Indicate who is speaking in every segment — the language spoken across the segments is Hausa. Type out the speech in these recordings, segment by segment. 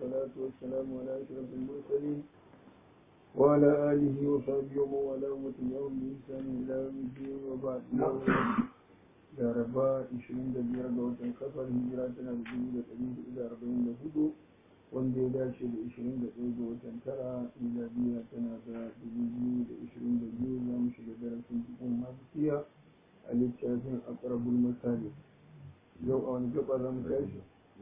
Speaker 1: والصلاة والسلام على أشرف المرسلين وعلى آله وصحبه ومن والاه وتبعهم بإحسان إلى يوم الدين وبعد Laraba 25 ga watan kafar hijira tana da dubu da ɗari hudu da arba'in da hudu wanda ya dace da 21 ga watan tara miladiya tana da dubu biyu da ishirin da biyu za mu shiga darasin cikin mafiya a littafin akrabul masali yau a wani gaba za mu tashi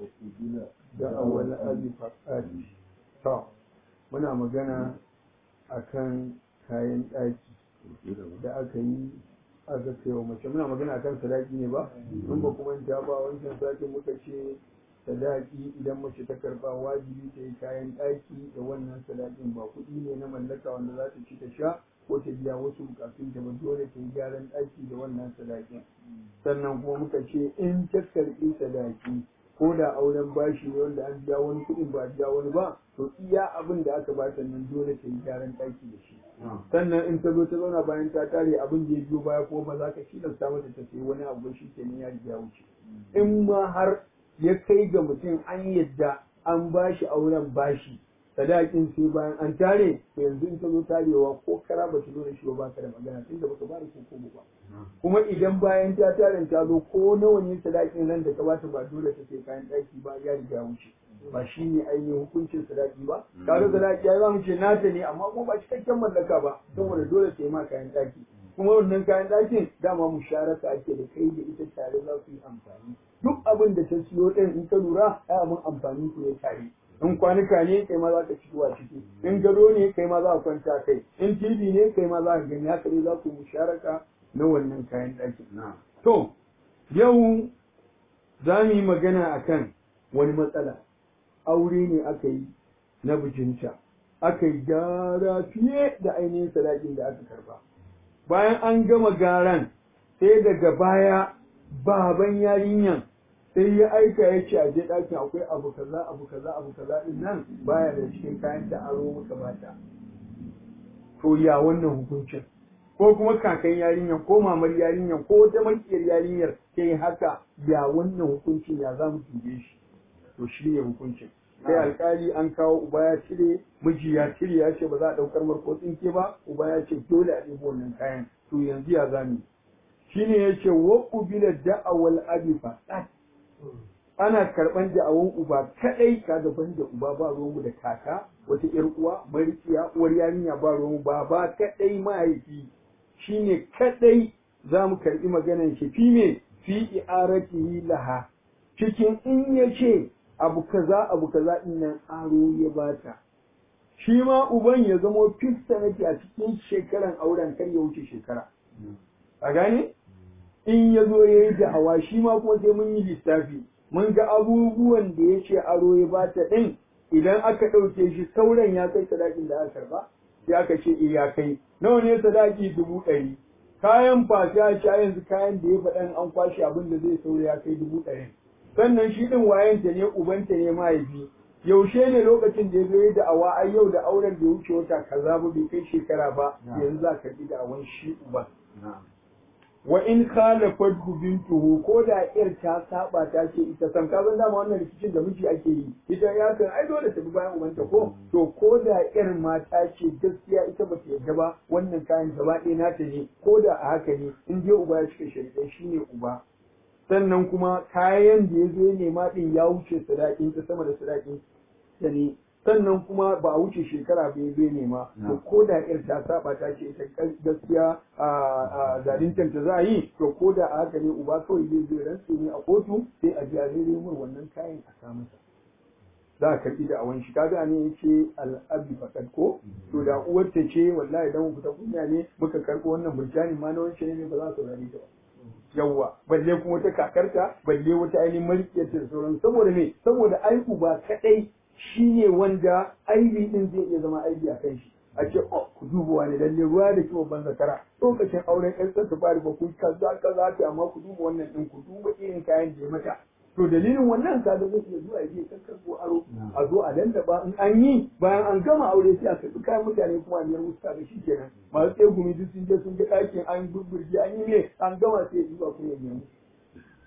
Speaker 1: da awal abi fasadi ta muna magana akan kayan ɗaki da aka yi aka ce wa mace muna magana akan sadaki ne ba in ba kuma ta ba wancan sati muka ce sadaki idan mace ta karba wajibi ta yi kayan ɗaki da wannan sadakin ba kuɗi ne na mallaka wanda za ta ci ta sha ko ta biya wasu bukatun ta ba dole ta yi gyaran ɗaki da wannan sadakin sannan kuma muka ce in ta karɓi sadaki ko da auren bashi ne wanda an biya wani kuɗin ba biya wani ba to iya abin da aka bata nan dole ta yi gyaran ɗaki da shi sannan in ta zo ta zauna bayan ta tare abin da ya biyo baya ko ba za ka tilasta mata ta sayi wani abu shi kenan ya riga wuce in ma har ya kai ga mutum an yadda an bashi auren bashi sadakin sai bayan an tare to yanzu in ta zo tarewa ko kara ba ta zo da shi ba ka da magana tunda baka ba da ko ba kuma idan bayan ta tare ta zo ko nawa ne sadakin nan da ka bata ba dole ta sai kayan ɗaki ba ya riga wuce ba shi ne ainihin hukuncin sadaki ba kaga sadaki ya zamu ce nata ne amma kuma ba cikakken mallaka ba saboda dole ta yi ma kayan ɗaki kuma wannan kayan ɗakin dama musharaka ake da kai da ita tare za su yi amfani duk abin da ta siyo ɗin in ka lura ai abin amfani ku ya tare in kwanuka ne kai ma za ka ci a ciki in gado ne kai ma za ka kwanta kai in tv ne kai ma za ka gani haka ne za ku musharaka na wannan kayan ɗakin to yau za mu yi magana akan wani matsala aure ne aka yi na bijinta aka yi gyara fiye da ainihin sadakin da aka karba bayan an gama garan sai daga baya baban yarinyan sai ya aika ya ce a je ɗakin akwai abu kaza abu kaza abu kaza din nan baya da cikin kayan da aro muka bata to ya wannan hukuncin ko kuma kakan yarinyar ko mamar yarinyar ko wata makiyar yarinyar sai haka ya wannan hukuncin ya za mu dube shi to shi ne hukuncin sai alkali an kawo uba ya cire miji ya cire ya ce ba za a ɗaukar marko tsinke ba uba ya ce dole a ɗebo wannan kayan to yanzu ya zami shine ya ce wa ƙubila da'awal abi fasad ana karɓan da'awan uba kaɗai ka gaban da uba ba ruwanmu da kaka wata ƴar uwa marikiya uwar yarinya ba ruwanmu ba ba kaɗai mahaifi shine kaɗai za mu karɓi maganan shi fi me fi i'aratihi laha cikin in ya ce abu kaza abu kaza din nan aro ya bata shi ma uban ya zamo fista nake a cikin shekaran auren kar ya wuce shekara a gane in ya zo ya yi da'awa shi ma kuma sai mun yi lissafi mun ga abubuwan da ya ce aro ya bata din idan aka ɗauke shi sauran ya kai sadakin da aka karba sai aka ce eh ya kai nawa ne sadaki dubu ɗari kayan fasha sha yanzu kayan da ya faɗan an kwashe abin da zai saura ya kai dubu ɗari sannan shi ɗin wayanta ne ubanta ne mahaifi yaushe ne lokacin da ya zo da awa ai yau da auren da ya wuce wata kaza ba bai kai shekara ba yanzu za ka da awan shi uban wa in khalafat bintuhu ko da yar ta saba ta ce ita san ka san dama wannan rikicin da miji ake yi ita ya kan ai dole ta bi bayan ubanta ko to ko da yar mata ce gaskiya ita ba ta yarda ba wannan kayan gaba ɗaya nata ne ko da a haka ne in je uba ya cika shari'a shine uba sannan kuma kayan da ya zo ya nema din ya wuce sadakin ta sama da sadakin ta ne sannan kuma ba a wuce shekara ba ya zo ya nema to ko da yar ta saba ta ce ita gaskiya a zalintar ta za a yi to ko da a haka ne uba kawai zai zo rantse ne a kotu sai a biya zai mun wannan kayan a sa masa za a karɓi da awan shi kaga ne yace al'abi fakat ko to da uwar ta ce wallahi dan mu fita kunya ne muka karɓo wannan burjani ma na wancan ne ba za su rari ta ba yawwa balle kuma wata kakarta balle wata ainihin marikiyar da sauran saboda me saboda aiku ba kadai shine wanda aibi din zai iya zama aibi a kan shi a ce oh ku duba wani lalle ruwa da kiwon ban zakara lokacin auren ƴan ta fari ba ku kaza kaza ta amma ku duba wannan din ku duba irin kayan da ya mata to dalilin wannan kaga zai iya zuwa je kakkar ko aro a zo a lallaba in an yi bayan an gama aure sai a karɓi kayan mutane kuma a biyar musu kaga kenan masu tsaye gumi duk sun je sun ga ɗakin an burburge an yi ne an gama sai ya zuwa kuma ya biya musu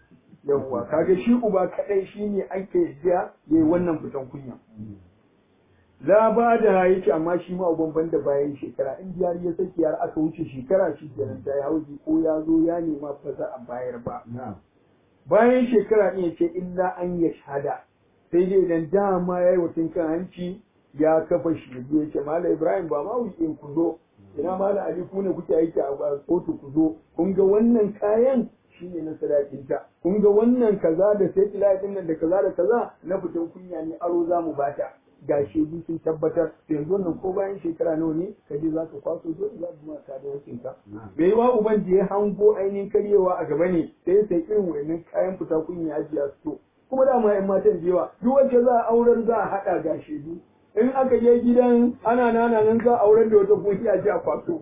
Speaker 1: yawwa kaga shi uba kadai shine ake yadda yayi wannan fitan kunya la ba da yake amma shi ma uban banda bayan shekara in jari ya saki har aka wuce shekara shi kenan ta ya hauji ko ya zo ya nema ba za a bayar ba bayan shekara ɗin yace illa an ya shahada sai dai idan dama yayi wutun kan hanci ya kafa shi ya ce mala ibrahim ba ma wuce ku zo ina mala ali ku ne kuke aiki a kotu ku zo kun ga wannan kayan shine na sadakinta kun ga wannan kaza da sai din nan da kaza da kaza na fitan kunya ne aro za mu bata ga shaidu sun tabbatar da yanzu wannan ko bayan shekara nawa ne ka je za ka kwaso zo za ka ma ka da wakin ka bai yi wa uban da ya hango ainihin karyewa a gaba ne sai sai irin wayannan kayan fita kunya ajiya su to kuma dama yan matan da yawa duk wacce za a aurar za a haɗa ga shaidu in aka je gidan ana nana nan za a aurar da wata kuki a ji a kwaso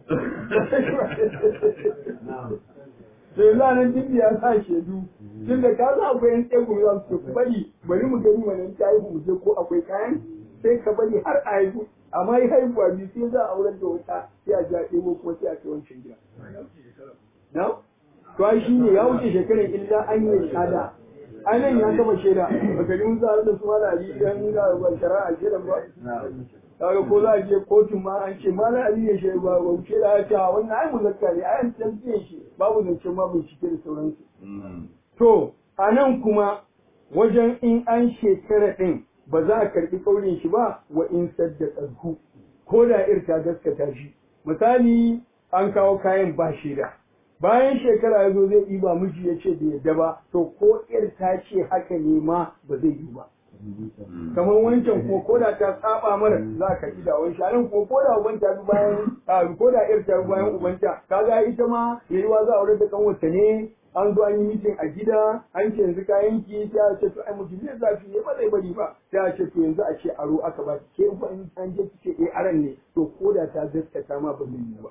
Speaker 1: sai za nan duk ya sa shaidu tun da ka za akwai yan tsegu za su ku bari bari mu gani wannan ta haihu mu je ko akwai kayan sai ka bari har a haihu amma yi haihuwa biyu sai za a aurar da wata sai a ji a ɗebo kuma sai a kai wancan gida. Na? To ai shi ne ya wuce shekarar illa an yi shada. Anan ya gama shaida, baka ji mun za da su malami dan ga shari'a shaidan ba. kaga ko za a je kotun ma an ce ma na ali ya shi ba ba ce da ta wannan ai muzakka ne ai an tantance shi babu zance ma bincike da sauransu to a nan kuma wajen in an shekara din ba za a karbi kaurin shi ba wa in saddaka ku ko da ir ta gaskata shi misali an kawo kayan ba shaida bayan shekara ya zo zai ɗiba miji ya ce bai yadda ba to ko ir ta ce haka ne ma ba zai yi ba kamar wancan ko ko da ta saba mara za ka yi da wani shanin ko ko da uban ta bi bayan ko da ir ta bi bayan ubanta kaga ita ma yayiwa za a aure da kanwata ne an zo an yi mitin a gida an ce yanzu kayan ki sai a ce to ai mutum ne zafi ne ba zai bari ba sai a ce to yanzu a ce aro aka ba ke ba in an je ki ce eh aran ne to ko da ta gaskata ma ba zai yi ba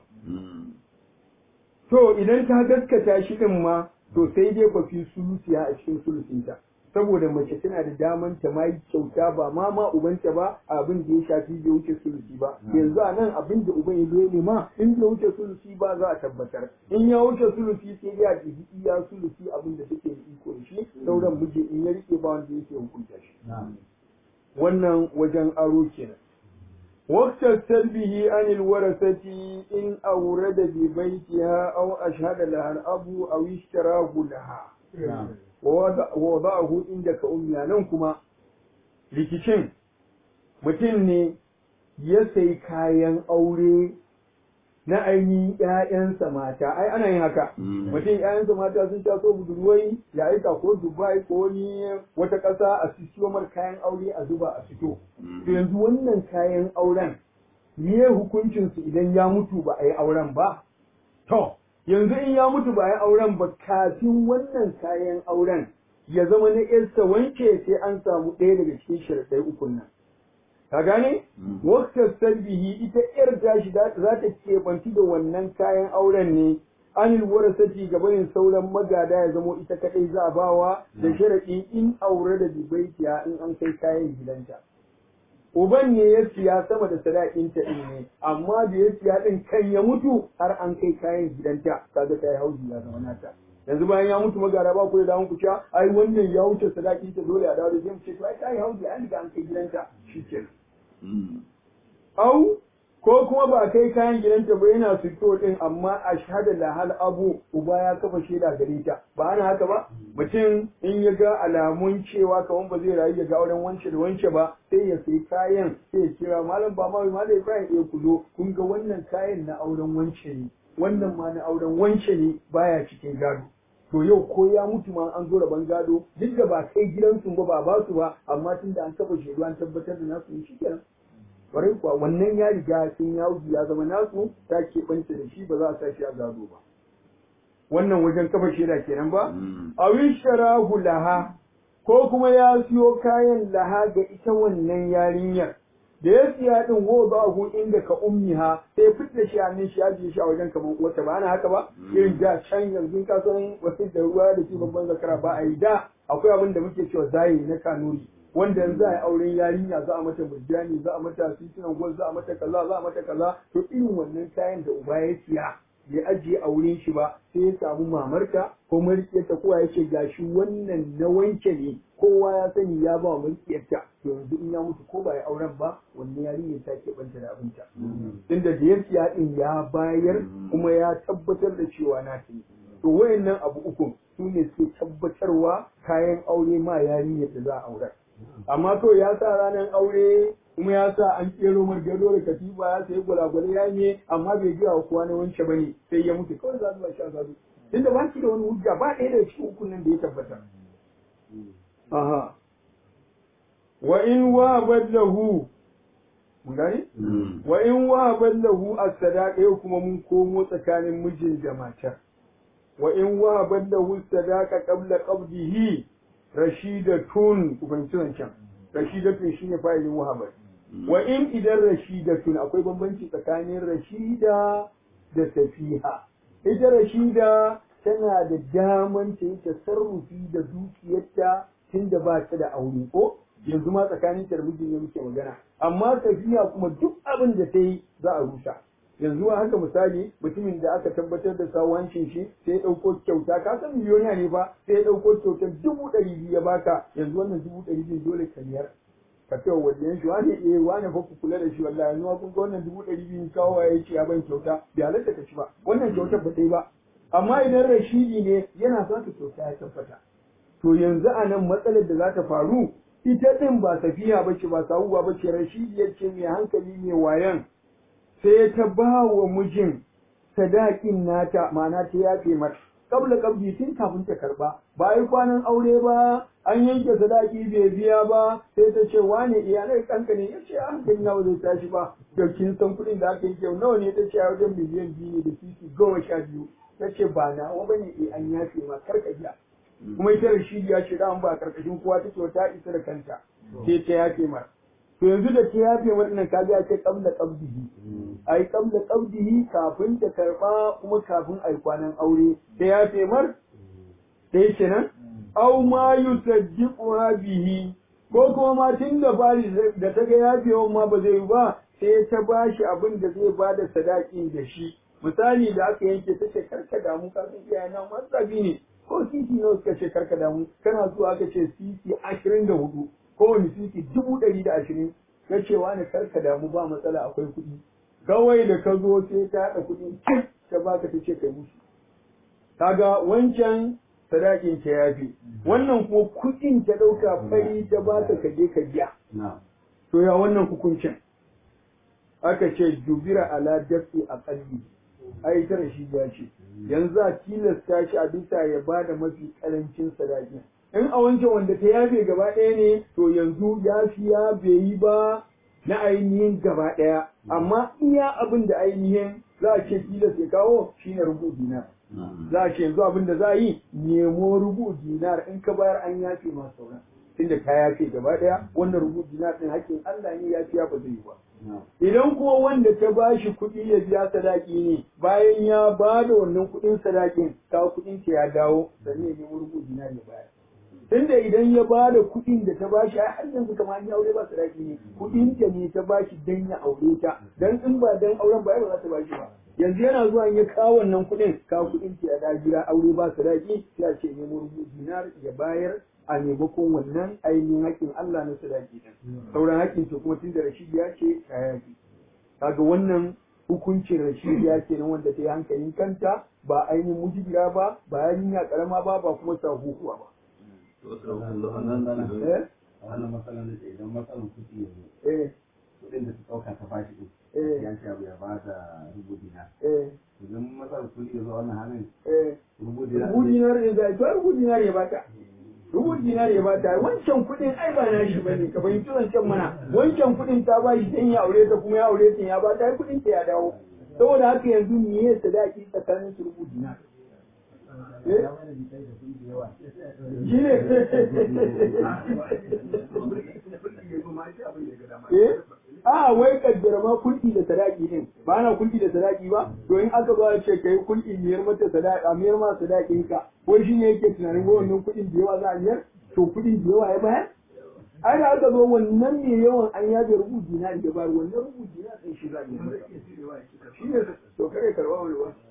Speaker 1: to idan ta gaskata shi din ma to sai dai ba fi sulusiya a cikin sulusinta saboda mace tana da daman ta ma yi kyauta ba ma ma ubanta ba abin da ya shafi bai wuce sulusi ba yanzu a nan abin da uban ya zo ne ma in bai wuce sulusi ba za a tabbatar in ya wuce sulusi sai dai a ɗibi iya sulusi abin da take da iko da shi sauran miji in ya rike ba wanda yake hukunta shi wannan wajen aro kenan وقت السلبه عن الورثة إن أورد ببيتها أو أشهد لها الأب أو اشتراه لها ووضعه عندك أمي ننكما likicin mutum ne ya sai kayan aure na ainihin ‘ya'yansa mata, ai ana yin haka, mutum ‘ya'yansa mata sun taso budurwai ya aika ko Dubai ko wani wata ƙasa a siyo mar kayan aure a zuba a fito. To yanzu wannan kayan auren, me hukuncinsu idan ya mutu ba a yi auren ba? To, yanzu in ya mutu ba a yi auren ba kafin wannan kayan auren ya zama na ‘yarsa wanke sai an samu ɗaya daga cikin sharaɗai ukun nan. ka gane waktar salbihi ita yar tashi za ta keɓanci da wannan kayan auren ne anil warasati gabanin sauran magada ya zamo ita kadai za a bawa da sharaɗi in aure da dubaitiya in an kai kayan gidanta uban ne ya siya sama da sadakinta din ne amma da ya siya din kan ya mutu har an kai kayan gidanta kaga ta yi hauji ya zama nata yanzu bayan ya mutu magara ba ku da damun ku cewa ai wannan ya wuce sadakinta dole a dawo da zai mu ce to ai ta yi hauji an riga an kai gidanta shikenan Au, ko kuma ba kai kayan gidanta ba yana fito din amma a shahada lahal abu uba ya kafa shaida gare ta ba ana haka ba mutum in ya ga alamun cewa kaman ba zai rayu ya ga auren wance da wance ba sai ya sai kayan sai ya kira malam ba ma malam Ibrahim ya kuzo kun ga wannan kayan na auren wance ne wannan ma na auren wance ne baya cikin gado to yau ko ya mutu ma an zo rabon gado duk da ba kai gidansu ba ba ba su ba amma tunda an kafa shaidu an tabbatar da nasu shi kenan kwarai kuwa wannan ya riga sun ya wuce ya zama nasu ta keɓance da shi ba za a sa shi a gado ba wannan wajen kafa shaida kenan ba a wisharahu laha ko kuma ya siyo kayan laha ga ita wannan yarinyar da ya siya din wo ba hu inda ka ummiha sai fitta shi hannun shi ajiye shi a wajen kamar wata ba ana haka ba irin da can yanzu ka san wasu da ruwa da shi babban zakara ba a yi da akwai abin da muke cewa zayi na kanuri wanda yanzu a yi auren yarinya za a mata murjani za a mata titunan gwal za a mata kaza za a mata kaza to irin wannan kayan da uba ya siya bai ajiye a wurin shi ba sai ya samu mamarta ko marikiyarta kowa ya ce gashi wannan na wanke ne kowa ya sani ya ba wa marikiyarta to yanzu in ya mutu ko ba ya auren ba wannan yarinya ta ke banta da abinta tunda da ya siya din ya bayar kuma ya tabbatar da cewa na ta to wayannan abu uku su ne suke tabbatarwa kayan aure ma yarinyar da za a aurar amma to ya sa ranar aure kuma ya sa an kero margado da katifa ya sayi gwalagwale ya ne amma bai gaya wa kowa na wance bane sai ya mutu kawai za su ba shi a gado tunda ba shi da wani hujja ba ɗaya daga cikin ukun nan da ya tabbata aha wa in wahabat lahu mun gani wa in wahabat lahu as-sadaqa yau kuma mun komo tsakanin mijin da matar wa in wahabat lahu as-sadaqa qabla qabdihi rashidatun ku fahimci wancan rashidatun shine fa'ilin wahabat wa in idan rashidatun akwai bambanci tsakanin rashida da safiha ita rashida tana da daman ta yi tasarrufi da dukiyarta tunda ba ta da aure ko yanzu ma tsakanin ta da mijin ne muke magana amma safiha kuma duk abin da ta yi za a rusa yanzu a haka misali mutumin da aka tabbatar da sawancin shi sai ya ɗauko kyauta ka san miliyoniya ne ba sai ya ɗauko kyautar dubu ɗari biyu ya baka yanzu wannan dubu ɗari biyu dole ka biyar ka ce wa waliyan shi wani eh wani fa ku kula da shi wallahi yanzu ma kun ga wannan dubu ɗari biyu kawo ya ce ya ban kyauta bai halatta ka ci ba wannan kyautar ba ta yi ba amma idan rashidi ne yana sa ka kyauta ya tabbata to yanzu a nan matsalar da za ta faru ita ɗin ba tafiya ba ce ba sawuwa ba ce rashidi ya ce mai hankali mai wayan sai ta ba wa mijin sadakin nata ma'ana ta yafe mata kabla kabdi tun kafin ta karba ba yi kwanan aure ba an yanke sadaki bai biya ba sai ta ce wane iyalai kanka ne ya ce a hankali nawa zai tashi ba da kin san kuɗin da aka yanke nawa ne ta ce a wajen miliyan biyu ne da titi goma sha biyu ta ce ba nawa ba ne eh an yafe ma karka biya kuma ita Rashidi ya ce da ba karkashin kowa take ta isa da kanta sai ta yafe ma to yanzu da ta yafe waɗannan ka ga ce qabla qabdihi ai qabla qabdihi kafin ta karba kuma kafin ai kwanan aure ta yafe mar sai kenan aw ma yusaddiqu bihi ko kuma ma tun da fari da ta ga yafewan ma ba zai yi ba sai ta bashi abin da zai bada sadakin da shi misali da aka yanke ta ce karka damu ka san iyayena masabi ne ko sisi nawa suka ce karka damu kana zuwa aka ce sisi ashirin da hudu kowane sisi dubu ɗari da ashirin ka ce wani karka damu ba matsala akwai kuɗi kawai da ka zo sai ta haɗa kuɗi cik ta baka ta ce kai musu kaga wancan sadakin ta yafi wannan kuma kuɗin ta ɗauka fari ta baka ka je ka biya to ya wannan hukuncin aka ce jubira ala dafi a ƙalbi ai tara shi ya ce yanzu a tilasta shi a bisa ya ba da mafi ƙarancin sadaki in a wancan wanda ta yafe gaba ɗaya ne to yanzu ya fi ya bai yi ba na ainihin gaba ɗaya amma iya abin da ainihin za a ce tilas ya kawo shine rubu dinar za a ce yanzu abin da za a yi nemo rubu dinar in ka bayar an yafe ma sauran tunda ka yafe gaba ɗaya wannan rubu dinar ɗin hakkin Allah ne ya fiya ba zai yi ba Idan kuma wanda ta ba shi kuɗi ya biya sadaki ne bayan ya ba da wannan kuɗin sadakin ta kuɗin ta ya dawo sannan ya nemi rubu dinar ya bayar. Tunda idan ya ba da kuɗin da ta ba shi ai har yanzu kamar ya aure ba sadaki ne kuɗin ta ne ta ba shi dan ya aure ta dan in ba dan auren ba ba za ta ba shi ba. Yanzu yana zuwa ya kawo wannan kuɗin ka kuɗin ta ya da gida aure ba sadaki sai a ce nemo rubu dinar ya bayar a maimakon wannan ainihin haƙƙin Allah na sadaki din sauran haƙƙin ce kuma tun da Rashid ya ce ta yaƙi kaga wannan hukuncin Rashid ya ce na wanda ta yi hankalin kanta ba ainihin mujibira ba ba yarinya karama ba ba kuma sahuhuwa ba
Speaker 2: wannan matsalar da idan matsalar kuɗi ya zo
Speaker 1: eh
Speaker 2: kuɗin da ta ɗauka ta bashi ɗin
Speaker 1: eh
Speaker 2: ya ce abu ya ba da rubu dina
Speaker 1: eh
Speaker 2: idan matsalar kuɗi ya zo wannan hannun
Speaker 1: eh
Speaker 2: rubu dina
Speaker 1: rubu dinar ya zai to rubu dinar ya bata rubu dinar ya bata wancan kuɗin ai ba na shi bane ka fahimci wancan mana wancan kuɗin ta ba shi dan ya aure ta kuma ya aure ta ya bata ai kuɗin ta ya dawo saboda haka yanzu me ya sadaki tsakanin su rubu dinar eh shi ne eh a wai kaddara ma kulki da sadaki din ba na kulki da sadaki ba to in aka zo a ce kai kulki miyar mata sadaki a miyar ma sadakin ka ko shi ne yake tunanin ko wannan kuɗin da yawa za a miyar to kuɗin da yawa ya bayar ai da aka zo wannan mai yawan an yaje rubu dinar da bar wannan rubu dinar din shi za a yi masa shi ne to kare karba wani ba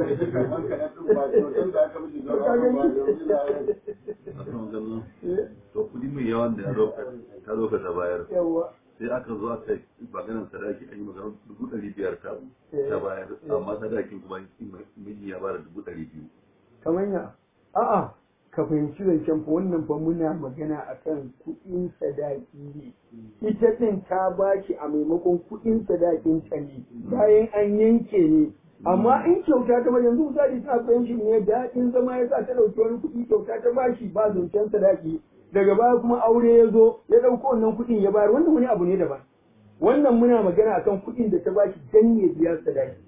Speaker 3: to kudi mai yawan da ya zo ta zo ka ta bayar
Speaker 1: yawa
Speaker 3: sai aka zo aka yi maganar sadaki an yi maganar dubu ɗari biyar ta ta bayar amma sadakin kuma miji ya bada dubu ɗari biyu
Speaker 1: kamar ya a'a ka fahimci zancen fa wannan fa muna magana akan kuɗin sadaki ne ita ɗin ta bashi a maimakon kuɗin sadakin ta ne bayan an yanke ne amma in kyauta ta ba yanzu misali ta fahimci ne daɗin zama ya sa ta ɗauki wani kuɗi kyauta ta bashi ba zancen sadaki daga baya kuma aure ya zo ya ɗauko wannan kuɗin ya bayar wannan wani abu ne daban wannan muna magana akan kuɗin da ta bashi dan ya biya sadaki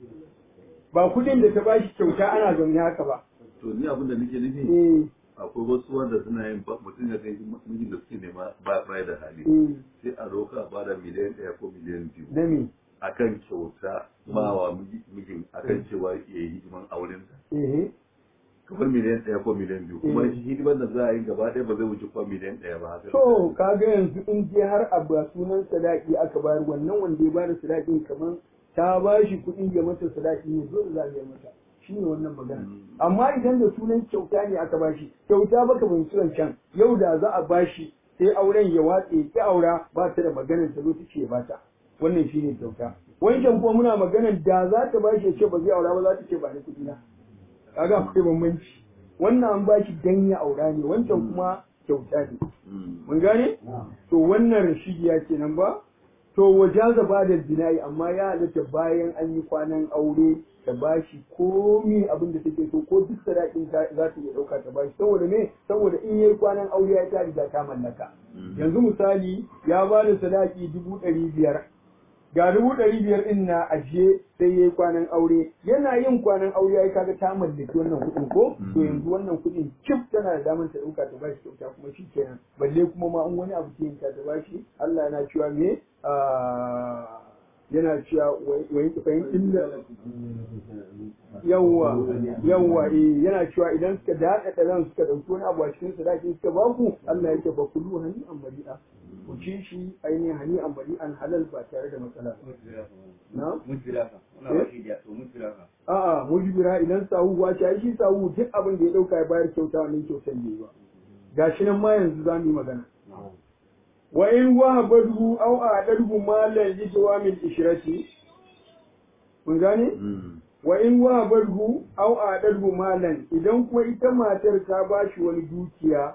Speaker 1: ba kuɗin da ta bashi kyauta ana zaune haka ba
Speaker 3: to ni abin da nake nufi
Speaker 1: eh
Speaker 3: akwai wasu wanda suna yin ba mutum ya kai mijin da suke nema ba ba da hali
Speaker 1: eh
Speaker 3: sai a roka ba da miliyan ɗaya ko miliyan biyu
Speaker 1: da me
Speaker 3: akan kyauta ba wa mijin akan cewa ya yi hidiman aurensa
Speaker 1: eh
Speaker 3: kamar miliyan ɗaya ko miliyan biyu kuma
Speaker 1: Mm.
Speaker 3: shi hidimar da za a yi gaba ɗaya ba zai wuce kuma miliyan ɗaya ba haka
Speaker 1: To, kaga yanzu in je har a ba sunan sadaki aka bayar wannan wanda ya bada sadakin kamar ta ba shi kuɗi ya mata sadaki ne dole za a yi mata. Shi ne wannan magana.
Speaker 3: Mm.
Speaker 1: Amma idan da sunan kyauta ne aka ba shi, kyauta baka fahimci can yau da za a ba shi sai auren ya watse ya ki aura ba ta da maganar ta zo ta ce ba ta. Wannan shi ne kyauta. Wancan kuma muna maganar da za ta ba shi ya ce ba zai aura ba za ta ce ba ni kuɗi na. Kaga akwai bambanci. Wannan an ba shi dan ya aura ne, wancan kuma kyauta ne.
Speaker 3: Mm.
Speaker 1: mun gane to wannan rashidiya kenan ba to wajaza ba da bina'i amma ya halatta bayan an yi kwanan aure ta bashi komi abin da take so ko duk sadakin ta za ta iya dauka ta bashi saboda me saboda in yayi kwanan aure ya ta riga ta mallaka
Speaker 3: Mm.
Speaker 1: yanzu misali ya ba da sadaki dubu ɗari biyar ga dubu ɗari biyar ɗin na ajiye sai ya yi kwanan aure yana yin kwanan aure ya yi kaga ta mallaki wannan kuɗin ko to
Speaker 3: Mhm.
Speaker 1: yanzu wannan kuɗin cif tana da damar ta ɗauka ta bashi kyauta kuma shi kenan balle kuma ma in wani abu ke yin ta ta bashi Allah yana cewa me Ah, yana cewa wai fahim illa yawwa yawwa eh yana cewa idan suka daɗa da ran suka ɗauki wani abu a cikin sadaki suka ba ku Allah yake ba kulu hani an bari'a ku ci shi ainihin hani an bari'an halal ba tare da matsala ba na a'a mujbira idan sahu ba shi ai shi sahu duk abin da ya ɗauka ya bayar kyauta wannan kyautar ne ba gashi nan ma yanzu za mu yi magana wa in wahabadhu aw a'dadhu malan li jawamil ishrati mun gane
Speaker 3: Mm.
Speaker 1: wa in wahabadhu aw a'dadhu malan idan kuma ita matar ta bashi wani dukiya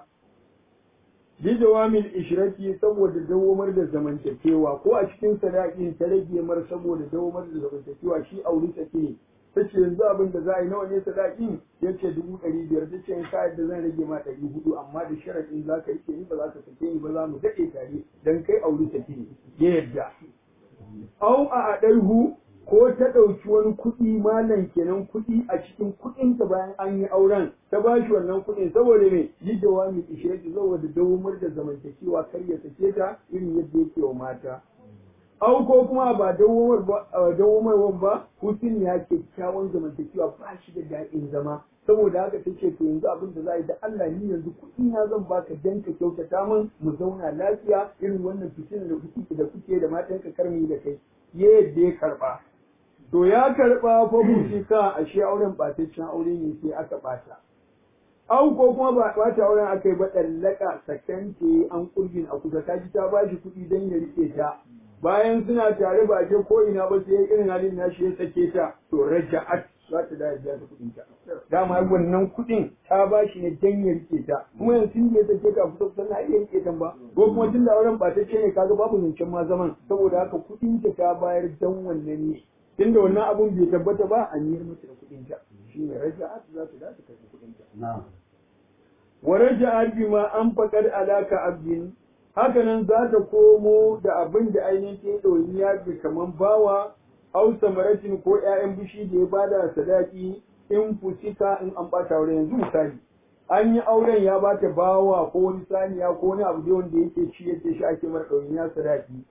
Speaker 1: li jawamil ishrati saboda dawamar da zamantakewa ko a cikin sadakin ta rage mar saboda dawamar da zamantakewa shi aure take ne tace yanzu abin da za a yi nawa ne sadakin yace dubu ɗari biyar tace in ka yadda zan rage ma ɗari hudu amma da sharaɗin za ka rike ni ba za ka sake ni ba za mu daɗe tare dan kai aure take ne ya yadda au a aɗarhu ko ta ɗauki wani kuɗi malam kenan kuɗi a cikin kuɗinta bayan an yi auren ta ba shi wannan kuɗin saboda me yi jawami ishirati saboda dawamar da zamantakewa kar ya sake ta irin yadda yake wa mata au ko kuma ba dawamar ba dawamarwan ba hutun ya kyakkyawan zamantakewa ba shi da daɗin zama saboda haka ta ce to yanzu abin da za a yi da Allah ni yanzu kuɗi na zan baka dan ka kyautata min mu zauna lafiya irin wannan fitina da kuke da kuke da matan ka karmi da kai ya yadda ya karba to ya karba fa ka ashe auren ɓataccen aure ne sai aka ɓata au ko kuma ba ɓata auren aka yi ba ɗallaka sakance an ƙurgin a kusa ta ji ta ba shi kuɗi don ya riƙe ta bayan suna tare ba je ko ina ba sai irin halin nashi ya sake ta to raja'at za ta da biya ta kuɗin ta dama wannan kuɗin ta ba shi ne dan ya rike ta kuma yanzu tun da ya sake ka kusa kusa na iya rike ta ba ko kuma tun da auren ba ta ce ne kaga babu zancen ma zaman saboda haka kuɗin ta ta bayar dan wannan ne tun da wannan abun bai tabbata ba a niyar mata da kuɗin ta shi ne raja'at za ta da ta karɓi kuɗin ta wa raja'at bima an faqad alaka abdin hakanan za ta komo da abin da ainihin ta yi ɗoyiniya bi kaman bawa au samaratin ko ƴaƴan bishi da ya bada sadaki in fusika in an ɓata auren yanzu misali an yi auren ya bata bawa ko wani saniya ko wani abu da wanda yake ci yake shi ake mara ɗoyiniya sadaki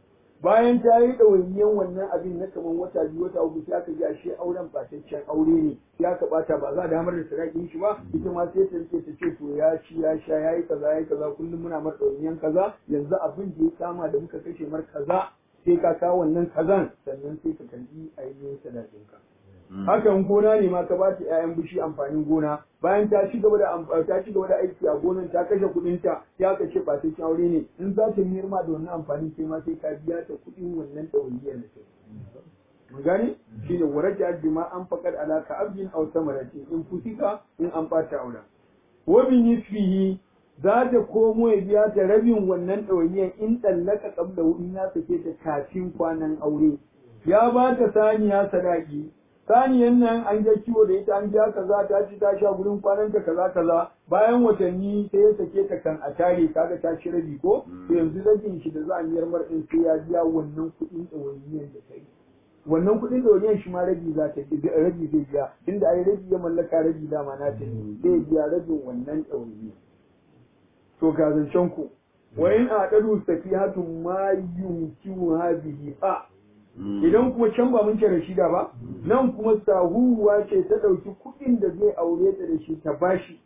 Speaker 1: bayan ta yi ɗawainiyan wannan abin na kamar wata biyu wata uku sai aka ji ashe auren fataccen aure ne sai aka bata ba za a damar da sadakin shi ba ita ma sai ta rike ta ce to ya ci ya sha ya yi kaza ya yi kaza kullum muna mar ɗawainiyan kaza yanzu abin da ya kama da muka kashe mar kaza sai ka kawo wannan kazan sannan sai ka karbi ainihin sadakinka. Hakan gona ne ma ka ba ta ‘ya'yan bishi amfanin gona bayan ta ci gaba da ta ci gaba da aiki a gonan ta kashe kuɗin ta ya ka ce ba ta aure ne in za ta miyar ma da wannan amfanin sai ma sai ka biya ta kuɗin wannan ɗawainiyar da kai. Mun gane? Shi ne waraja bima an faƙar alaka abdin aw samarati in fusika in an ɓata aura. Wa bi nisfihi za ta komo ya biya ta rabin wannan ɗawainiyar in ɗallaka ƙabla in ya sake ta kafin kwanan aure. Ya ba ta saniya sadaki, saniyan nan an ga kiwo da ita an biya kaza ta ci ta sha gurin kwanan ta kaza kaza bayan watanni sai ya sake ta kan a tare kaga ta ci rabi ko to yanzu rabin shi da za a miyar mar ɗin sai ya biya wannan kuɗin ɗawainiyar da ta yi. wannan kuɗin ɗawainiyar shi ma rabi za ta rabi zai biya inda ai rabi ya mallaka rabi dama na ta ne zai biya rabin wannan ɗawainiyar. to ga zancen ku wa in aqadu safihatu ma yumkinu hadhihi fa idan kuma can ba mun ce rashida ba nan kuma sahuwa ce ta dauki kuɗin da zai aure ta da shi ta bashi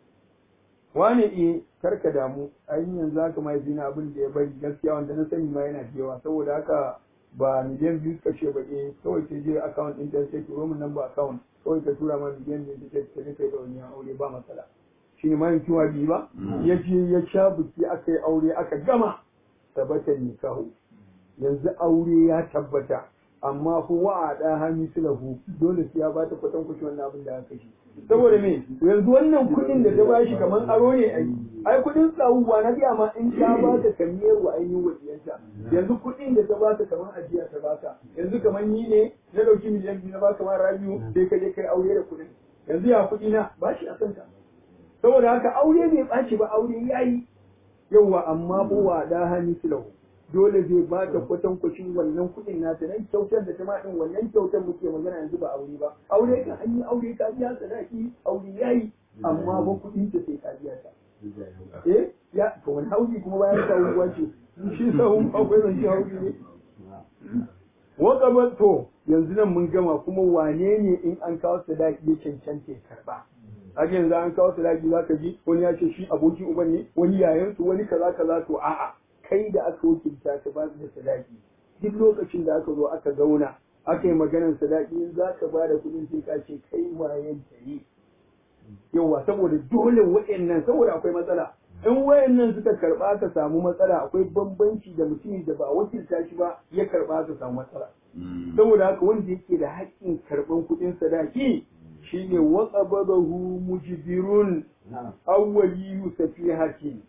Speaker 1: wani eh karka damu ainihin yanzu haka mai zina abin da ya bari gaskiya wanda na sani ma yana da yawa saboda haka ba miliyan biyu suka ce ba eh kawai sai je account ɗin ta sai turo min nan ba account kawai ka tura ma miliyan biyu ta ce ta kai da wani aure ba matsala shi ne mayan kiwa biyu ba ya je ya sha biki aka yi aure aka gama tabbatar nikahu yanzu aure ya tabbata amma ko wa a ɗan hannu sulahu dole sai ya ba ta kwatan kushi wannan abin da aka shi saboda me yanzu wannan kuɗin da ta bashi kamar aro ne ai ai kuɗin tsawuwa na biya ma in ta ba ta kamiyar wa ainihin wasiyanta yanzu kuɗin da ta ba ta kamar ajiya ta ba ta yanzu kamar ni ne na ɗauki miliyan biyu na ba kamar rabiu sai ka je kai aure da kuɗin yanzu ya kuɗi na ba shi a kanta saboda haka aure bai ɓaci ba aure ya yi yauwa amma buwa da hannu silahu dole zai ba ta kwatankwacin wannan kuɗin nata nan kyautar da ta ma ɗin wannan kyautar muke magana yanzu ba aure ba aure ka an yi aure ka biya sadaki aure ya yi amma ba kuɗin ta sai ka biya ta eh ya to wani hauji kuma bayan sahu wace shi sahu akwai zan shi hauji ne waka to yanzu nan mun gama kuma wane ne in an kawo sadaki ya cancanta ya karba haka yanzu an kawo sadaki za ka ji wani ya ce shi abokin uban ne wani yayansu wani kaza kaza to a'a kai da aka wakilta ka ba da sadaki duk lokacin da aka zo aka zauna aka yi maganar sadaki in za ka ba da kuɗin sai ka ce kai wayan ta yi yawa saboda dole wa'annan saboda akwai matsala in wayannan suka karba aka samu matsala akwai bambanci da mutum da ba wakilta shi ba ya karba aka samu matsala saboda haka wanda yake da haƙƙin karɓan kuɗin sadaki shine waqabadahu mujbirun awwaliyu safihatin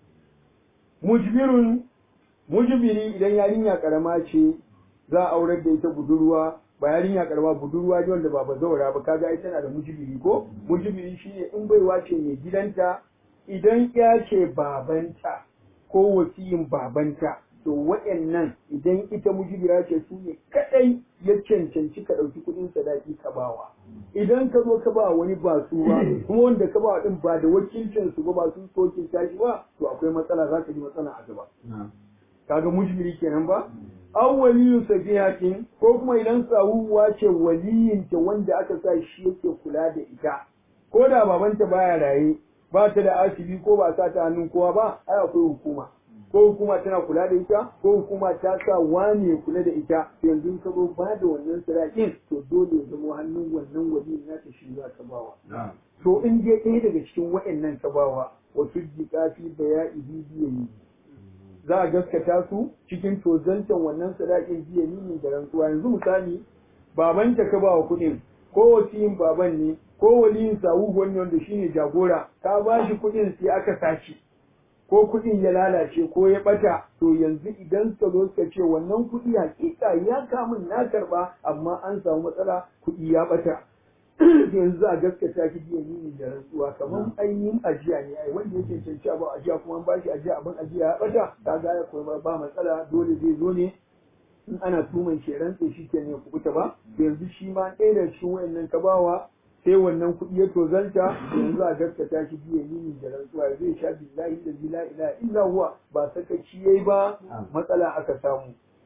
Speaker 1: mujbirun mujbiri idan yarinya karama ce za a aurar da ita budurwa ba yarinya karama budurwa ne wanda ba bazaura ba kaga ita tana da mujbiri ko mujbiri shine in baiwa ce mai gidanta idan ya ce babanta ko wasiyin babanta to waɗannan idan ita mujibira ce su ne kaɗai ya cancanci ka ɗauki kuɗin sadaki ka bawa idan ka zo ka ba wani ba su ba kuma wanda ka ba ɗin ba da wakilcin su ba ba su sokin tashi ba to akwai matsala za ka ji matsala a gaba kaga mujibiri kenan ba an waliyun safihatin ko kuma idan sawuwa ce waliyinta wanda aka sa shi yake kula da ita ko da babanta baya raye ba ta da asibi ko ba sa ta hannun kowa ba ai akwai hukuma ko hukuma tana kula da ita ko hukuma ta sa wane kula da ita yanzu ka zo ba da wannan sadakin to dole ya zama hannun wannan wali na ta shi za ka bawa to in je ɗaya daga cikin wa'annan ka bawa wa tuddiqa fi baya'ihi biyayi za a gaskata su cikin tozantan wannan sadakin biyayi da rantsuwa yanzu misali babanta ka bawa kuɗin ko wasiyin baban ne ko waliyin sawu wani wanda shine jagora ka ba shi kuɗin sai aka sace ko kuɗin ya lalace ko ya ɓata to yanzu idan suka zo suka ce wannan kuɗi hakika ya kamun na karɓa amma an samu matsala kuɗi ya ɓata yanzu a gaskata ki biya ni da rantsuwa kamar ainihin ajiya ne ai wanda yake cancanci ba ajiya kuma an bashi ajiya abin ajiya ya ɓata ka ga ya kuma ba matsala dole zai zo ne in ana tuman shi rantse shi ke ne kuɓuta ba yanzu shi ma ɗaya da cikin wayannan ka bawa sai wannan kuɗi ya tozalta yanzu a gaskata shi biya yini da rantsuwa zai sha billahi da la ilaha illa huwa ba sakaci yayi ba matsala aka samu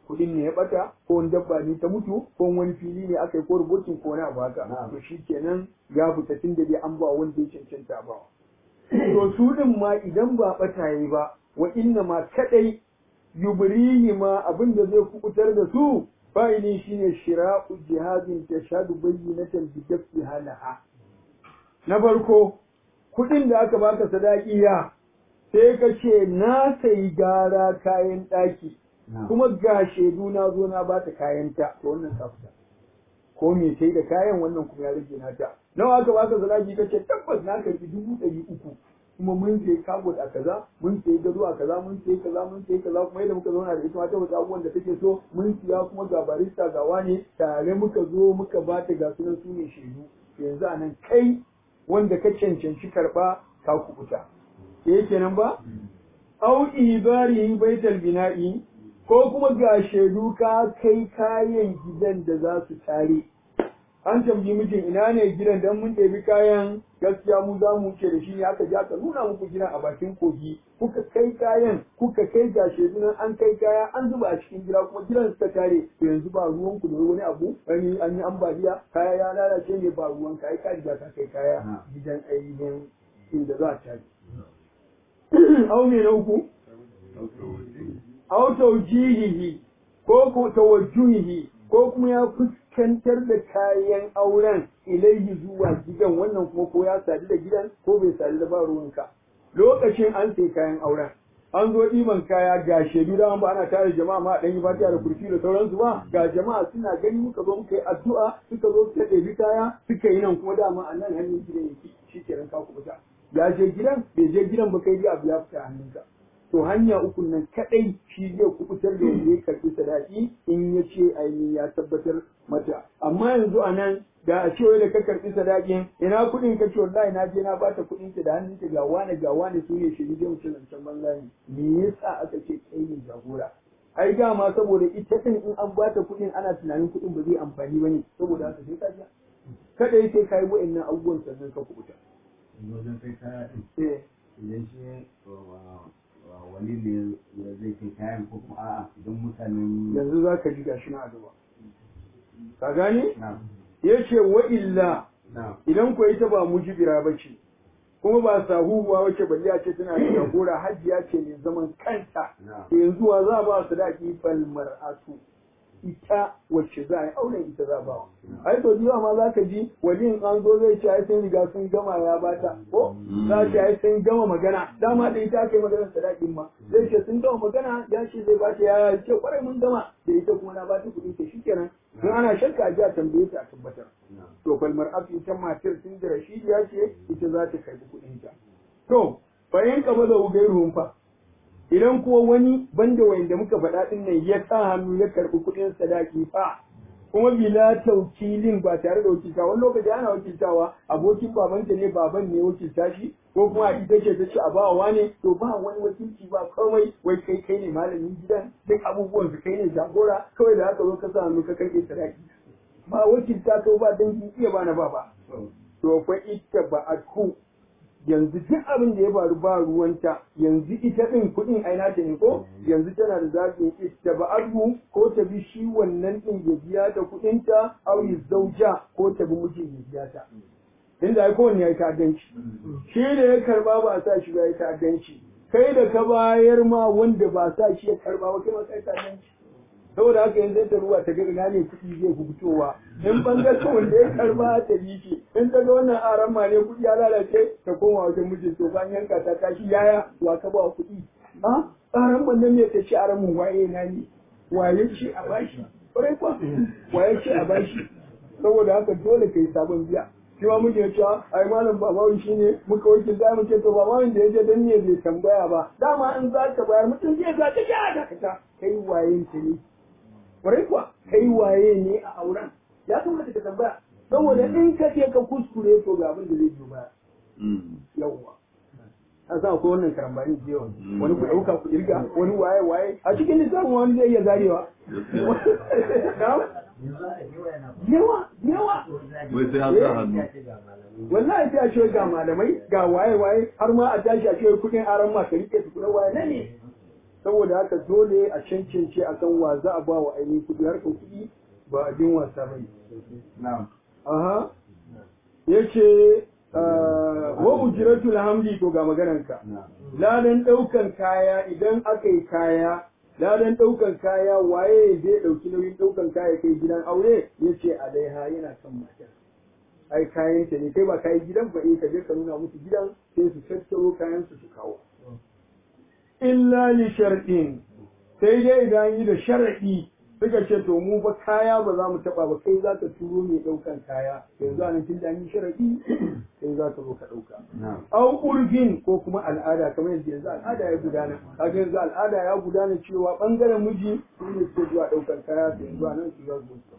Speaker 1: kuɗin ne ya bata ko wani dabba ne ta mutu ko wani fili ne aka yi ko rubutun ko wani abu haka to shi kenan ya fita tun da dai an ba wanda ya cancanta ba to su din ma idan ba bata yi ba wa inna ma kadai yubrihi ma abin da zai kubutar da su fa'ili shine shira'u jihadin tashadu bayyinatan bi dafi halaha na farko kuɗin da aka baka sadaki ya sai ka ce na sayi gara kayan ɗaki kuma ga shaidu na zo na bata kayan ta to wannan ka fita ko me sai da kayan wannan kuma ya rage nata nawa aka baka sadaki ka ce tabbas na karbi dubu ɗari uku kuma mun sayi kabot a kaza mun sayi gado a kaza mun sayi kaza mun sayi kaza kuma yadda muka zauna da ita ma ta wata abubuwan da take so mun siya kuma ga barista ga wane tare muka zo muka bata ga sunan su ne shaidu yanzu a nan kai wanda ka cancanci karɓa ka kubuta ke kenan ba au ibari baital bina'i ko kuma ga shaidu ka kai kayan gidan da za su tare an tambayi mijin ina ne gidan dan mun ɗebi kayan gaskiya mu za mu wuce da shi ne aka je aka nuna muku gidan a bakin kogi kuka kai kayan kuka kai ga shaidu nan an kai kaya an zuba a cikin gida kuma gidan suka tare to yanzu ba ruwan ku da wani abu wani an yi ambaliya kaya ya lalace ne ba ruwan ka ai ka riga ka kai kaya gidan ainihin inda za a tare au me na uku au tawjihihi ko ko tawajjuhihi ko kuma ya fuskantar da kayan auren ilaihi zuwa gidan wannan kuma ko ya sadu da gidan ko bai sadu da ba ruwanka lokacin an sai kayan auren an zo ɗiban kaya ga shaidu da ba ana tare jama'a ma ɗan yi fatiha da kurfi da sauransu ba ga jama'a suna gani muka zo muka yi addu'a suka zo suka ɗebi kaya suka yi nan kuma dama a nan hannun gidan yake shi kenan ka kuɓuta ya je gidan bai je gidan ba kai abu ya fita hannunka to hanya uku nan kadai shi zai kubutar da wanda ya karbi sadaki in ya ce ainihin ya tabbatar mata amma yanzu a nan da a ce da ka karbi sadakin ina kuɗin ka ce wallahi na je na bata kuɗin ta da hannun ta ga wani ga wani su ne shi zai wuce zancen banza ne me yasa aka ce kai ne jagora ai dama saboda ita din in an bata kuɗin ana tunanin kuɗin ba zai amfani ba ne saboda haka sai ka ja kada sai ka yi wa'annan abubuwan sannan ka kubuta.
Speaker 2: wajen kai kaya ɗin idan shi wani ne zai kai kayan ko kuma a'a idan mutanen
Speaker 1: yanzu za ka ji gashi na gaba ka gane ya ce wa illa idan ko ita ba mujibira ba ce kuma ba sahuhuwa wace balle a ce tana da jagora hajiya ce mai zaman kanta yanzu wa za ba su daki fal mar'atu ita wacce za a yi auren ita za ba ai to jiwa ma za ka ji waliyin an zo zai ce ai sun riga sun gama ya bata ko za ce ai sun gama magana dama da ita aka yi maganar sadakin ma zai ce sun gama magana ya ce zai bata ya ce kwarai mun gama da ita kuma na bata kuɗi ta shikenan in ana shakka a ji a tambaye ta a tabbatar to fal mar'atu ita matar tun da rashidi ya ce ita za ta karbi kuɗinta to bayan kaba da ugairuhun fa idan kuwa wani banda wanda muka faɗa ɗin nan ya sa hannu ya karɓi kuɗin sadaki fa kuma bila taukilin ba tare da wakilta wani lokaci ana wakiltawa abokin babanta ne baban ne wakilta shi ko kuma a ita ce ta ce a bawa wane to ba wani wakilci ba kawai wai kai kai ne malamin gidan duk abubuwan su kai ne jagora kawai da haka zo ka sa hannu ka karɓe sadaki ba wakilta ko ba dangi iya ba na ba ba to fa ita ba a yanzu duk abin da ya faru ba ruwanta yanzu ita ɗin kuɗin aina ta ne ko yanzu tana da zaɓin ita ba abu ko ta bi shi wannan ɗin ya biya ta kuɗinta au yi zauja ko ta bi mijin ya biya ta inda ai kowanne ya yi ta'addanci shi da ya karba ba a sa shi ba ya yi ta'addanci kai da ka bayar ma wanda ba sa shi ya karba ba kai ma kai ta'addanci saboda haka yanzu ta ruwa ta ga ina ne kuɗi zai fi fitowa in bangaren wanda ya karba ta bi shi in ta ga wannan aran ma ne kuɗi ya lalace ta koma wajen mijin to bayan yanka ta tashi yaya wa ka ba kuɗi a aran man nan ne ta ci aran mun waye na ne waye ce a bashi kwarai kwa waye ce a bashi saboda haka dole kai sabon biya shi ma muke cewa ai malam babawi shi ne muka wakil da mu ce to babawin da ya je dan ne bai tambaya ba dama in za ka bayar mutum zai za ta ja da ka kai wayen ta ne kwarai kuwa kai waye ne a auren ya kamata ka tambaya saboda in ka je ka kuskure to ga abin da zai biyo baya yawwa a sa ko wannan karambani da yawa wani ku dauka ku irga wani waye waye a cikin lissafin wani zai iya zarewa yawa yawa
Speaker 3: wai sai an sa hannu
Speaker 1: wallahi sai a ce ga malamai ga waye waye har ma a tashi a ce kudin aran ma ka rike su kuna waye ne saboda haka dole a cancance a san wa za a ba wa ainihin kuɗi harkar kuɗi ba abin wasa ba
Speaker 2: na'am
Speaker 1: aha yace wa ujratul hamdi to ga maganarka
Speaker 2: na'am
Speaker 1: ladan ɗaukan kaya idan aka yi kaya ladan ɗaukan kaya waye zai ɗauki nauyin ɗaukan kaya kai gidan aure ya ce alaiha yana kan matar ai kayan ta ne kai ba kayi gidan ba eh ka je ka nuna musu gidan sai su tattaro kayan su su kawo illa li shar'in sai dai idan yi da shar'i suka ce to mu ba kaya ba za mu taba ba kai za ka turo mai ɗaukan kaya yanzu a nan tun da an yi shar'i sai za ka zo ka ɗauka
Speaker 2: na'am
Speaker 1: au urfin ko kuma al'ada kamar yadda yanzu al'ada ya gudana kaga yanzu al'ada ya gudana cewa bangaren miji su ne suke zuwa daukar kaya su yanzu a nan su za su zo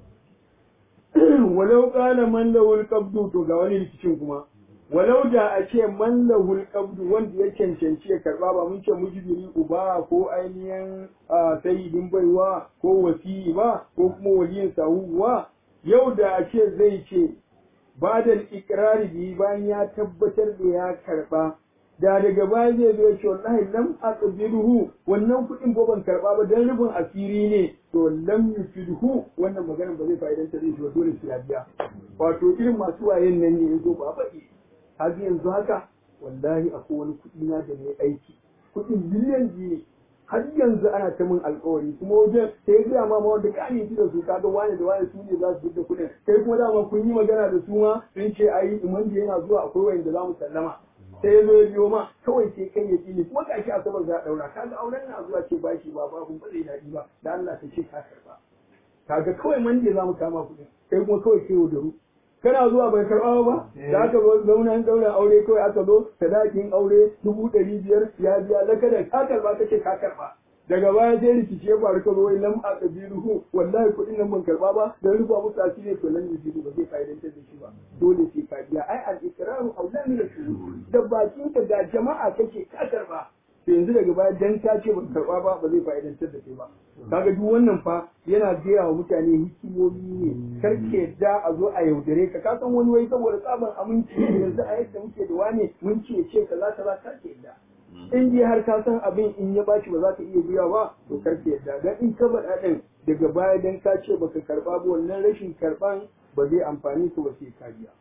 Speaker 1: walau qala man lahul qabdu to ga wani rikicin kuma walau da a ce man lahul qabdu wanda ya cancanci ya karba ba mun ce mujibiri uba ko ainihin ah, sayyidin baiwa ko wasiyi ba ko kuma waliyin sahuwa yau da a ce zai ce ba da ikirari biyu bayan ya tabbatar da ya karba da daga baya zai zo ya ce wallahi lam aqbiruhu wannan kuɗin ko ban karba ba dan rubin asiri ne to lam yufidhu wannan maganar ba zai fa'idanta zai shi ba dole sai ya biya wato irin masu wayen nan ne yazo ba faɗi har yanzu haka wallahi akwai wani kuɗi na da ne aiki kuɗin miliyan biyu ne har yanzu ana ta min alkawari kuma wajen sai ya gaya ma ma wanda ka aminci da su kaga wani da wani su ne za su da kuɗin kai kuma dama kun yi magana da su ma sun ce ai iman da yana zuwa akwai wanda za mu sallama sai ya zo ya biyo ma kawai sai kai ya ƙi kuma ga shi asabar za a ɗaura kaga auren na zuwa ce ba shi ba babu ba zai daɗi ba da Allah ta ce ka karɓa kaga kawai man za mu kama kuɗin kai kuma kawai kai da kana zuwa bai karɓa ba da aka zo zauna an ɗaura aure kawai aka zo sadakin aure dubu ɗari biyar ya biya lakada ka karɓa kace ka karɓa daga baya sai rikici ya faru ka zo wai lam a kabiruhu wallahi kuɗin nan ban karɓa ba dan rufa musu asiri to nan yujibu ba zai fa'idantar da shi ba dole sai ka biya ai al ikraru aula min al da bakin ka da jama'a kake ka karɓa to yanzu daga baya dan ka ce ban karɓa ba ba zai fa'idantar da kai ba kaga duk wannan fa yana gaya wa mutane hikimomi ne kar ke yadda a zo a yaudare ka ka san wani wai saboda tsaban aminci yanzu a yadda muke da wane mun ce ce kaza kaza kar ke yadda in dai har ka san abin in ya bashi ba za ka iya biya ba to kar ke yadda dan in ka faɗa din daga baya dan ka ce baka karɓa ba wannan rashin karɓan ba zai amfani ka ba sai ka biya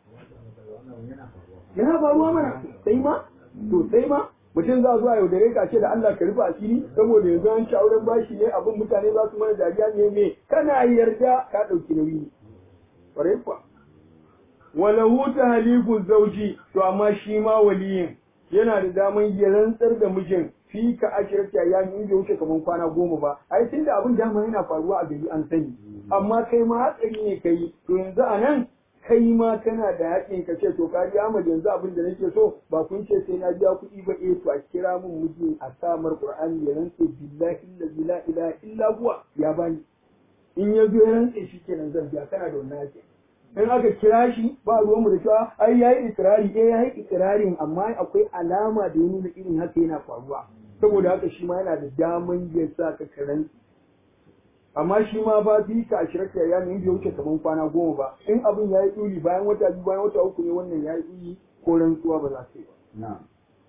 Speaker 1: yana faruwa mana sai ma to sai ma mutum za zuwa yaudare ka ce da Allah ka rufe asiri saboda yanzu an ci auren bashi ne abin mutane za su mana dariya ne me kana yarda ka ɗauki nauyi ne ƙwarai kuwa walahu ta halifu zauji to amma shi ma waliyin yana da daman ya rantsar da mijin fi ka ashirta ya yi bai wuce kamar kwana goma ba ai tun da abin dama yana faruwa a gari an sani amma kai ma hatsari ne kai to yanzu a nan kai ma kana da haƙin ka ce to ka ji Ahmad yanzu abin da nake so ba kun ce sai na biya kuɗi ba eh to a kira mun miji a samar Qur'ani ya rantse billahi allazi la ilaha illa huwa ya bani in ya zo ya rantse shi kenan zan biya kana da wannan haƙin in aka kira shi ba ruwan mu da cewa ai yayi ikrari eh yayi ikrarin amma akwai alama da ya nuna irin haka yana faruwa saboda haka shi ma yana da daman ya sa ka karanci amma shi ma ba bi ka ashirka ya ne bai wuce kaman kwana goma ba in abin ya yi tsuri bayan wata biyu bayan wata uku ne wannan ya yi tsuri ko rantsuwa ba za su yi ba
Speaker 2: na'am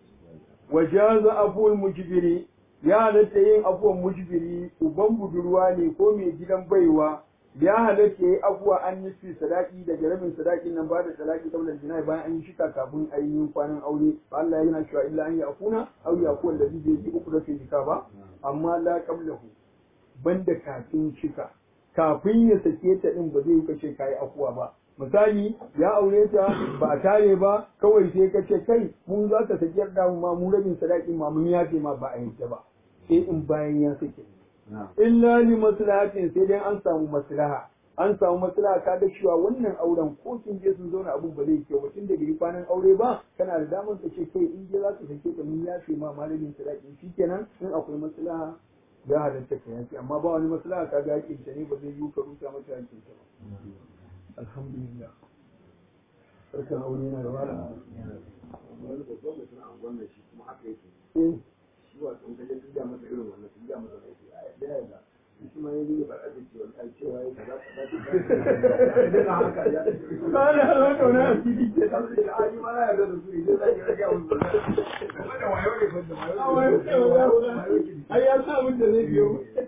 Speaker 1: wajaza abuwal mujibiri ya halatta yin abuwan mujibiri uban budurwa ne ko mai gidan baiwa ya halatta yi abuwa an yi fi sadaki da jaramin sadakin nan ba da sadaki kaular jina'i bayan an yi shika kafin ainihin kwanan aure ba Allah yana cewa illa an yi akuna au ya kuwa da zai yi uku da jika ba amma la qablahu banda kafin shika kafin ya sake ta din ba zai yi kace kai akuwa ba misali ya aure ta ba a tare ba kawai sai ka ce kai mun za ka sake da mu ma mu rabin sadakin ma mun yafe ma ba a yanke ba sai in bayan ya sake illa li maslahatin sai dai an samu maslaha an samu maslaha ka ga cewa wannan auren ko kin je sun zauna abun ba zai kyau mutum da bai kwanan aure ba kana da damar ka ce kai in je za ka sake ta mun yafe ma malamin sadakin shikenan in akwai maslaha ya halatta ka yanki amma ba wani maslaha ka ga hakin ta ne ba zai yi ka rusa mata hakin ta ba alhamdulillah sarkan aure yana da wala
Speaker 2: wani babban mutum a wannan shi kuma haka yake
Speaker 1: eh
Speaker 2: shi wato in kaje tuga masa irin wannan tuga masa aiki a yadda ya ga shi ma ya yi ba a cewa ai cewa ya kaza kaza
Speaker 1: ba da halwa kauna a fili ke
Speaker 2: a yi ma na yarda da su idan za ki rage musu da wayo ne fa da wayo
Speaker 1: ai ya sa abin da zai biyo